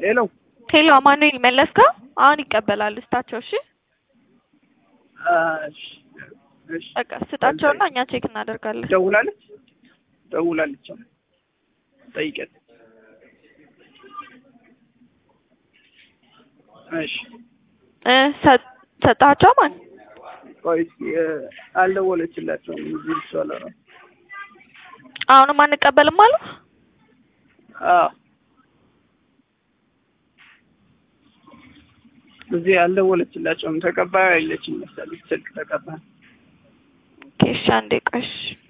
ሄሎ ሄሎ አማኑኤል መለስከው አሁን ይቀበላል ስጣቸው። እሺ እሺ እሺ በቃ ስጣቸውና እኛ ቼክ እናደርጋለን። ደውላለች ደውላለች ጠይቀት እሺ እ ሰ- ሰጣቸው ማን ቆይ እስኪ እ፣ አልደወለችላቸውም እዚህ እሷ ለራሱ አሁንም አንቀበልም አሉ። አዎ እዚህ አልደወለችላቸውም ተቀባዩ አይለችም መሰለኝ ስልክ ተቀባይ ኦኬ እሺ አንዴ ቆይ እሺ